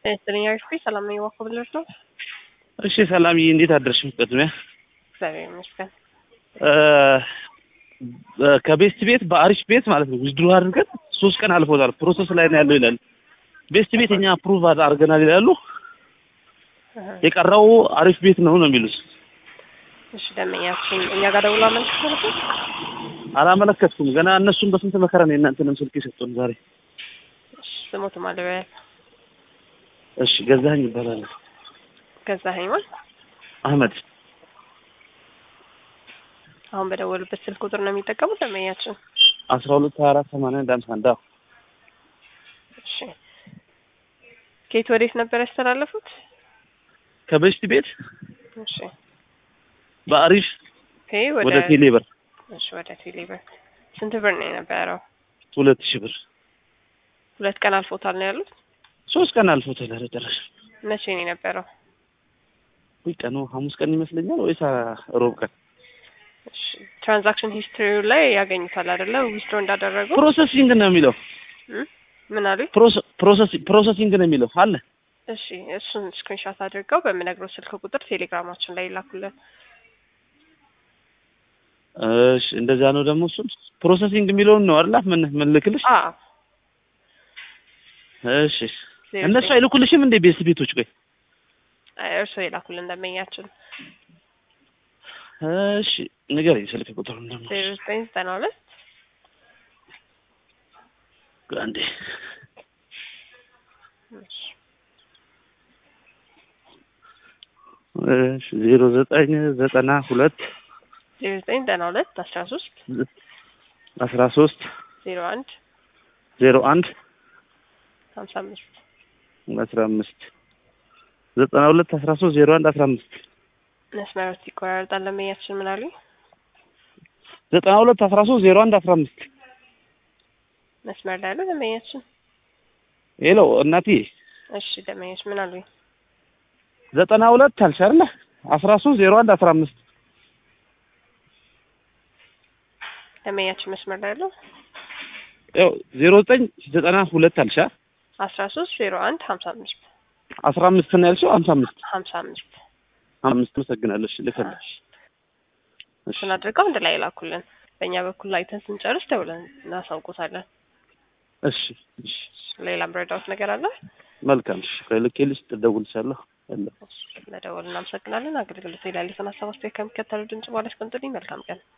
ጤና ይስጥልኝ ሰላም ነኝ ዋኮብለር ነው። እሺ ሰላምዬ እንዴት አደርሽ? ቅድሚያ እግዚአብሔር ይመስገን። ከቤስት ቤት በአሪፍ ቤት ማለት ነው ዊዝድሮ አድርገን ሶስት ቀን አልፎታል ፕሮሰስ ላይ ነው ያለው ይላል። ቤስት ቤት እኛ አፕሩቭ አድርገናል ይላሉ። የቀረው አሪፍ ቤት ነው ነው የሚሉት። እሺ ደመኛችን እኛ ጋር ደውላ መልስ ነበር። አላመለከትኩም ገና እነሱም በስንት መከራ ነው የእናንተንም ስልክ የሰጡን ዛሬ። እሺ ስሞቱ ማለበያ እሺ ገዛኸኝ ይባላል። ገዛኸኝ ማለት አህመድ አሁን በደወሉበት ስልክ ቁጥር ነው የሚጠቀሙት ደመኛችን። አስራ ሁለት ሀያ አራት ሰማንያ አንድ ሃምሳ አንድ አዎ። እሺ ከየት ወዴት ነበር ያስተላለፉት? ከቤስት ቤት እሺ በአሪፍ ከይ ወደ ወደ ቴሌብር እሺ ወደ ቴሌብር ስንት ብር ነው የነበረው? ሁለት ሺህ ብር ሁለት ቀን አልፎታል ነው ያሉት። ሶስት ቀን አልፎታል። ኧረ ጭራሽ መቼ ነው የነበረው? ወይ ቀኑ ሐሙስ ቀን ይመስለኛል ወይስ ሮብ ቀን እሺ ትራንዛክሽን ሂስትሪው ላይ ያገኙታል አይደለ? ዊዝድሮ እንዳደረጉ ፕሮሰሲንግ ነው የሚለው እም? ምን አሉኝ? ፕሮሰሲንግ ነው የሚለው አለ። እሺ እሱን ስክሪንሾት አድርገው በምነግረው ስልክ ቁጥር ቴሌግራማችን ላይ ይላኩልን። እሺ እንደዛ ነው ደግሞ እሱን ፕሮሰሲንግ የሚለውን ነው አይደል? ምን ምን ልክልሽ? አዎ እሺ እነሱ አይልኩልሽም እንዴ ቤት ቤቶች? ቆይ እርስዎ የላኩልን ደንበኛችን እሺ ንገረኝ ስልክ ቁጥሩን ደግሞ ዜሮ ዘጠኝ ዘጠና ሁለት አንዴ እሺ ዜሮ ዘጠኝ ዘጠና ሁለት ዜሮ ዘጠኝ ዘጠና ሁለት አስራ ሶስት አስራ ሶስት ዜሮ አንድ ዜሮ አንድ ሀምሳ አምስት አስራ አምስት ዘጠና ሁለት አስራ ሶስት ዜሮ አንድ አስራ አምስት መስመሮች ይቆራረጣል። ደንበኛችን ምን አሉኝ? ዘጠና ሁለት አስራ ሶስት ዜሮ አንድ አስራ አምስት መስመር ላይ ያለው ደንበኛችን። ሄሎ እናቴ እሺ ደንበኛችን ምን አሉኝ? ዘጠና ሁለት አልሽ አይደለ? አስራ ሶስት ዜሮ አንድ አስራ አምስት ደንበኛችን መስመር ላይ ያለው ያው ዜሮ ዘጠኝ ዘጠና ሁለት አልሽ አይደል? አስራ ሶስት ዜሮ አንድ ሀምሳ አምስት አስራ አምስት ነው ያልሽው? ሀምሳ አምስት ሀምሳ አምስት አምስት መሰግናለሽ ልከልሽ እሱን አድርገው አንድ ላይ ላኩልን። በእኛ በኩል አይተን ስንጨርስ ደውለን እናሳውቆታለን። እሺ እሺ ሌላም ረዳውት ነገር አለ? መልካም እሺ ልኬልሽ ትደውልሻለሁ ያለው ለደወል እናመሰግናለን። አገልግሎት ላይ ያሉትን ሀሳብ አስተያየት ከሚከተለው ድምጽ በኋላ አስቀምጡልኝ። መልካም ቀን